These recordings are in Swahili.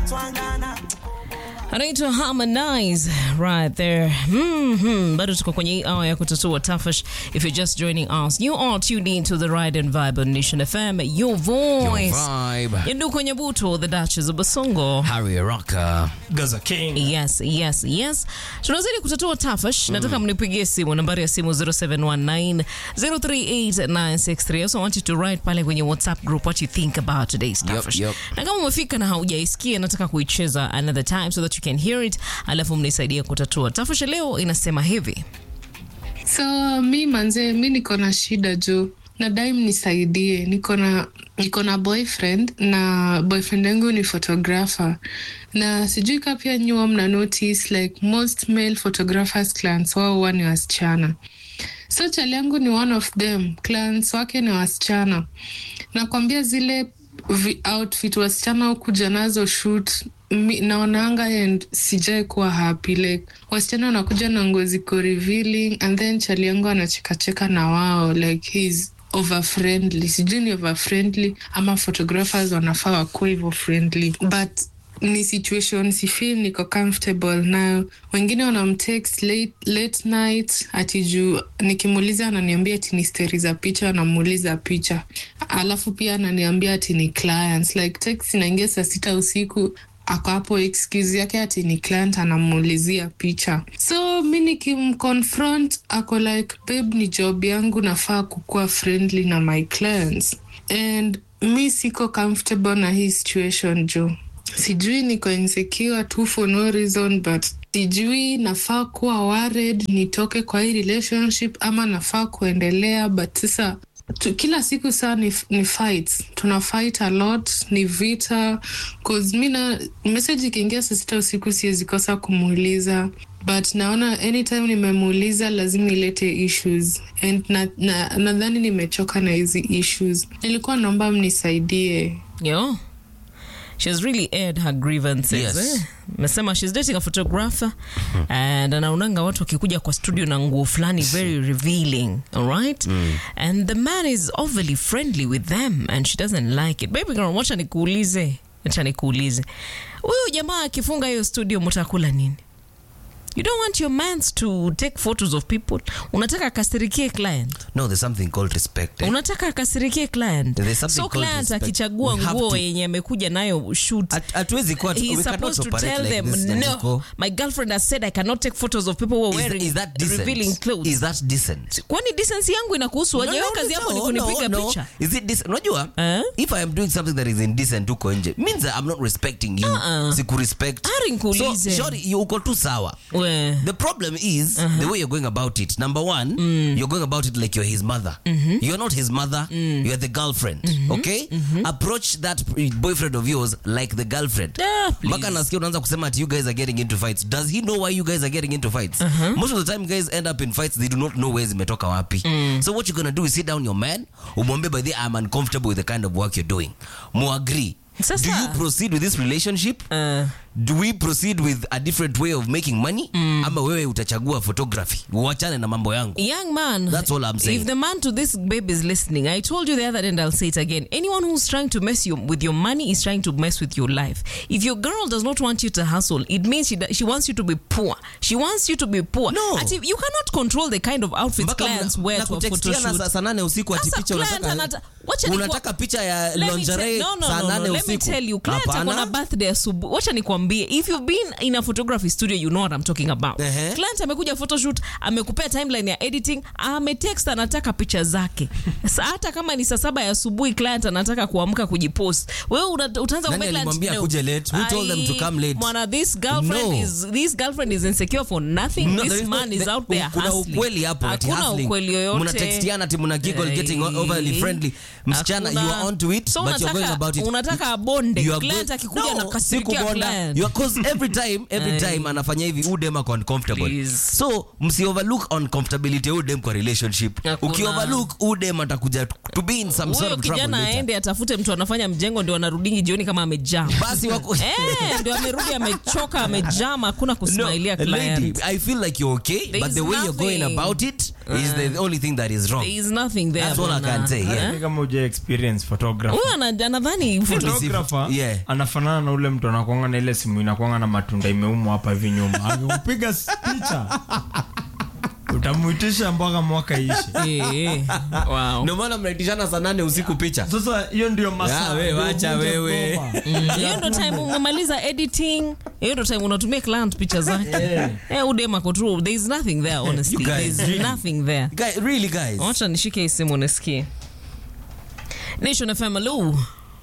anaitwa Harmonize right there. Mm-hmm. Bado tuko kwenye hii hour ya kutatua tafash. If you're just joining us, you are tuned in to the Ride and Vibe on Nation FM, your voice. Vibe. Yindu kwenye buto, the Duchess of Basongo. Harry Rocker. Gaza King. Yes, yes, yes. Tunazidi kutatua tafash. Nataka mnipigie simu nambari ya simu 0719 038963. Also want you to write pale kwenye WhatsApp group what you think about today's Yup, tafash. yup. Na kama umefika na haujaisikia nataka kuicheza another time so that you can hear it, alafu mnisaidia kutatua. Tafash leo inasema hivi. So mi manze, mi niko na shida juu nadai mnisaidie. Niko na niko na boyfriend na boyfriend yangu ni photographer, na sijui ka pia nyuwa mna notice like most male photographers clients wao huwa ni wasichana. So chali yangu ni one of them, clients wake ni wasichana. Nakwambia zile vi- outfit wasichana hukuja nazo shoot mi, naonanga and sijai kuwa happy like wasichana wanakuja na nguo ziko revealing and then chali yangu anachekacheka na wao like he's over friendly sijui ni over friendly ama photographers wanafaa wakuwa hivyo friendly but ni situation sifeel niko comfortable nayo wengine wanamtext late, late night ati juu nikimuuliza ananiambia ati ni stori za picha anamuuliza picha alafu pia ananiambia ati ni clients like text inaingia saa sita usiku ako hapo excuse yake ati ni client anamuulizia picha so mi nikimconfront ako like babe ni job yangu nafaa kukuwa friendly na my clients and mi siko comfortable na hii situation juu sijui niko insecure tu for no reason but sijui nafaa kuwa worried nitoke kwa hii relationship ama nafaa kuendelea but sasa tu, kila siku saa ni, ni fights tuna fight a lot ni vita cause mi na message ikiingia saa sita usiku siwezi kosa kumuuliza but naona anytime nimemuuliza lazima ilete issues and nadhani na, nadhani nimechoka na hizi issues nilikuwa naomba mnisaidie Yo. She's really aired her grievances. Yes. Eh? Mesema she's dating a photographer and anaonanga watu wakikuja kwa studio na nguo fulani very revealing, all right? And the man is overly friendly with them and she doesn't like it. Baby girl, wacha nikuulize. Acha nikuulize. Huyu jamaa akifunga hiyo studio mtakula nini? You don't want your mans to take photos of people. Unataka akasirikie client. No, there's something called respect. eh? Unataka akasirikie client. There's something So called client respect. akichagua We have nguo to- yenye amekuja nayo shoot Hat- hatuwezi kuwa He's we cannot supposed to operate tell like them this, no. Nyanduko. My girlfriend has said I cannot take photos of people who are Is, wearing is that decent? revealing clothes. Is that decent? Kwani decency yangu inakuhusu? Waje wewe kazi yako ni kunipiga no. picha. Is it dis- unajua Eh? if i am doing something that is indecent huko nje means that i'm not respecting you Uh-uh. sikurespect Ari nikuulize. so shori you uko tu sawa We. the problem is the way you're going about it number one you're going about it like you're his mother you're not his mother you're the girlfriend okay approach that boyfriend of yours like the girlfriend Ah, please. mpaka nasikia unaanza kusema ati you guys are getting into fights does he know why you guys are getting into fights most of the time guys end up in fights they do not know where zimetoka wapi so what you're gonna do is sit down your man umwambie by the i'm uncomfortable with the kind of work you're doing muagree Sasa- do you proceed with this relationship Uh, do we proceed with a different way of making money ama wewe utachagua photography uachane na mambo yangu young man, That's all I'm saying. if the man to this babe is listening, I told you the other day and I'll say it again. Anyone who's trying to mess you with your money is trying to mess with your life. If your girl does not want you to hustle, it means she, da- she wants you to be poor. She wants you to be poor. No. Ati, you cannot control the kind of outfits Mpaka clients mna- wear na to a photo kutextiana shoot. saa- saa nane usiku ati Sasa picha client unataka- anata- wacha niku- unataka picha ya Let me lingerie tell- no, no, saa no, no. nane Let me usiku tell you, client Hapana. akona birthday asubuhi. Wacha nikwambie, if you've been in a photography studio, you know what I'm talking about. Ehe. Client amekuja photoshoot, amekupea timeline ya editing, ametext anataka picha zake. Sa- Hata kama ni saa saba ya asubuhi, client anataka kuamka kujipost. Wewe una- utaanza Nani kumwambia client, alimwambia no. akuje late? Who told them to Ai, come late? Mwana, this girlfriend No. is this girlfriend is insecure for nothing. No, there this is man no- is the- out there kuna hustling. ukweli hapo ati Hakuna hustling. ukweli yoyote. mnatextiana ati mna giggle getting Ai. overly friendly msichana you Hakuna. are on to it So but you're unataka- going about it unataka abonde. You are Client going- akikuja No, anakasirikia si kubonda. client. client. You are- 'cause every time every Aye. time anafanya hivi udem ako uncomfortable Please. so msi overlook uncomfortability ya udem kwa relationship Hakuna. uki overlook udem atakuja to be in some sort huyo of trouble kijana later. aende atafute mtu anafanya mjengo ndio anarudingi jioni kama amejaa basi wako Eh, ndio amerudi amechoka amejama hakuna No, kusmailia lady, client I feel like you're okay, There but is the way you're going nothing. about it is the only thing that is wrong. there is nothing there That's all I bwana. can say, yeah. Eh? kama uja experience photographer huyo ana- anadhani photographer Yeah. anafanana na ule mtu anakwanga na ile simu inakwanga na matunda imeumwa hapa hivi nyuma akikupiga s- picha utamuitisha mpaka mwaka ishe Eh, eh. Wow. Ndio maana mnaitishana saa nane usiku picha. sasa hiyo ndio Ya, masaa we, ndio wacha vunja wewe. ngoma. hiyo ndo time umemaliza editing hiyo ndo time unatumia client picha zake eh, udemako tu there is nothing there honestly You there guys, is really? nothing there Guy, really guys. wacha nishike hii simu nisikie nation fm hello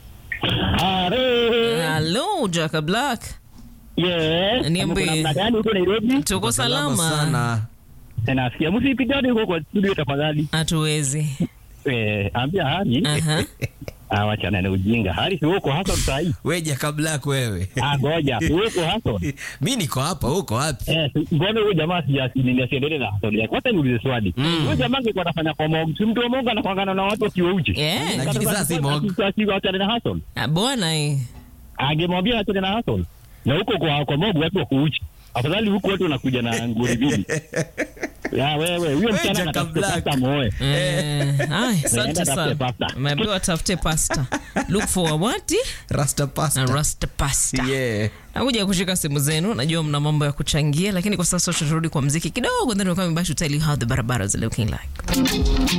hello jaka black Yes. Niambie. Kuna namna gani huko Nairobi? tuko salama sana. Nasikia msipigane huko kwa studio tafadhali. hatuwezi Eh, ambia Hari, Aha. ah, wachana na ujinga. Hari si uko hasa sahi. Weja kabla wewe. Ah, ngoja. Si uko hasa. mi niko hapa, uko wapi? Eh, si- mbona huyo jamaa sijasini asiendelee na hasa yake. Kwanza niulize swali. Huyo jamaa angekuwa anafanya kwa Mungu, si mtu wa Mungu anakwangana na watu wakiwa uchi. Yeah. Lakini sasa si Mungu. Wachane na hustle. Ah, bwana eh. Angemwambia achane na hustle. Na huko kwa kwa Mungu watu wako uchi. Afadhali huko watu wanakuja na nguo hivi. Ya wewe, huyo Wewe msichana Jaka anatafuta Black. pasta moe. Eh, ai, asante Naenda sana tafute pasta. umeambiwa tafute pasta look for a what Rasta a pasta. rasta pasta Yeah. nakuja kushika simu zenu najua mna mambo ya kuchangia lakini kwa sasa turudi kwa mziki kidogo then we'll come back to tell you how the barabara is looking like